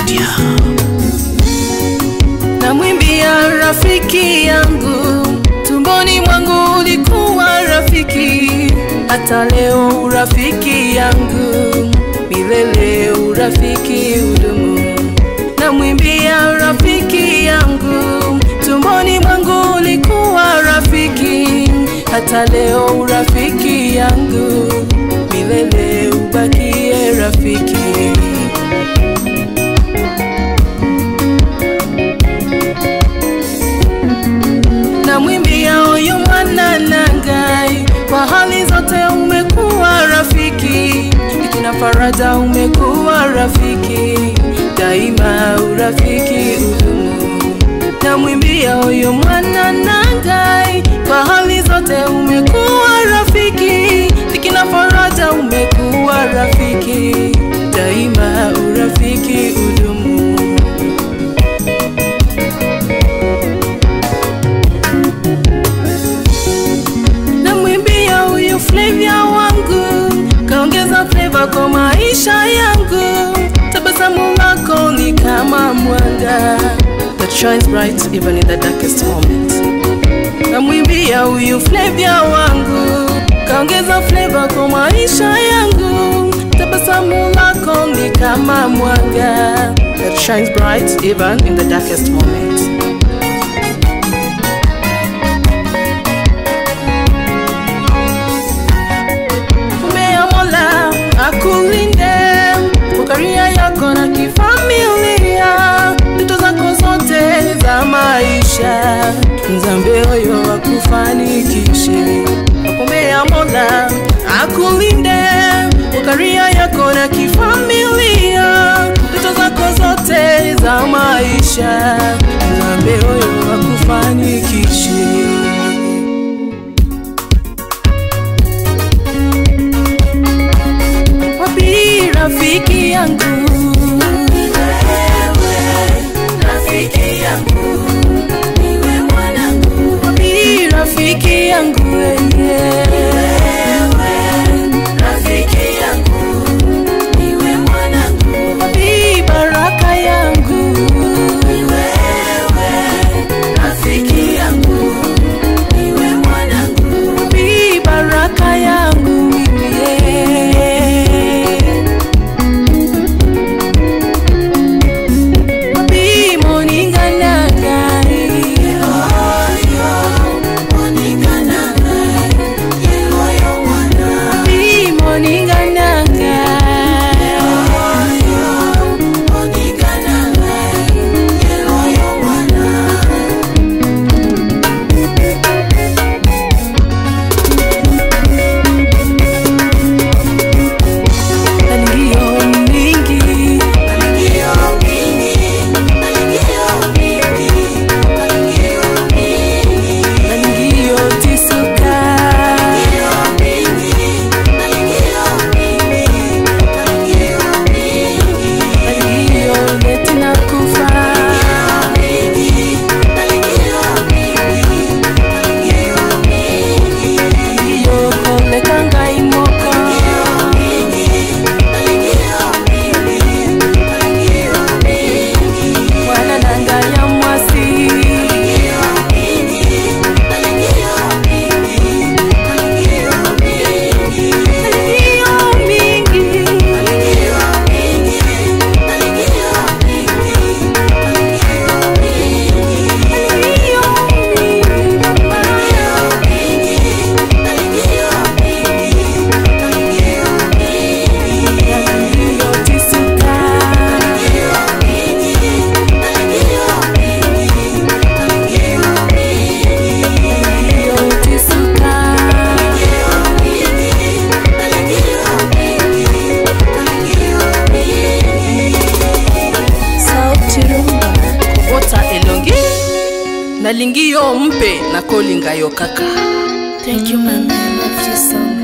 Media. namwimbia rafiki yangu, tumboni mwangu ulikuwa rafiki, hata leo urafiki yangu, milele urafiki udumu. Namwimbia rafiki yangu, tumboni mwangu ulikuwa rafiki, hata leo urafiki yangu, milele ubakie rafiki. namwimbia huyu mwana nangai, kwa hali zote umekuwa rafiki, ikina faraja umekuwa rafiki, daima urafiki udumu. Namwimbia huyu mwana nangai, kwa hali zote umekuwa rafiki, ikina faraja umekuwa rafiki, daima urafiki udumu. namwimbia huyu Flavia wangu, kaongeza flavor kwa maisha yangu. Tabasamu lako ni kama mwanga that shines bright even in the darkest moment. Namwimbia huyu Flavia wangu, kaongeza flavor kwa maisha yangu. Tabasamu lako ni kama mwanga that shines bright even in the darkest moment. Mea Mola akulinde kwa karia yako na kifamilia, ndoto zako zote za maisha, Nzambe oyo akufanikishe. Nakumbea Mola akulinde kwa karia yako na kifamilia, ndoto zako zote za maisha, Nzambe oyo akufanikishe. wapi rafiki yangu rafiki yangu niwe mwanangu wapi rafiki yangu wewe rafiki yangu niwe mwanangu wapi baraka yangu wewe rafiki yangu niwe mwanangu wapi baraka yangu mimi wapi moningana ngai wapi moningana Nalingio mingi nalingio tisuka nalingio netina kufa nalingio koleka ngai moko mwana na ngai ya mwasi nalingio mingi nalingio nalingio tisuka nalingio tisuka sauti rumba kobota elongi nalingio mpe nakolinga yo kaka Thank you, mama. I love you so much.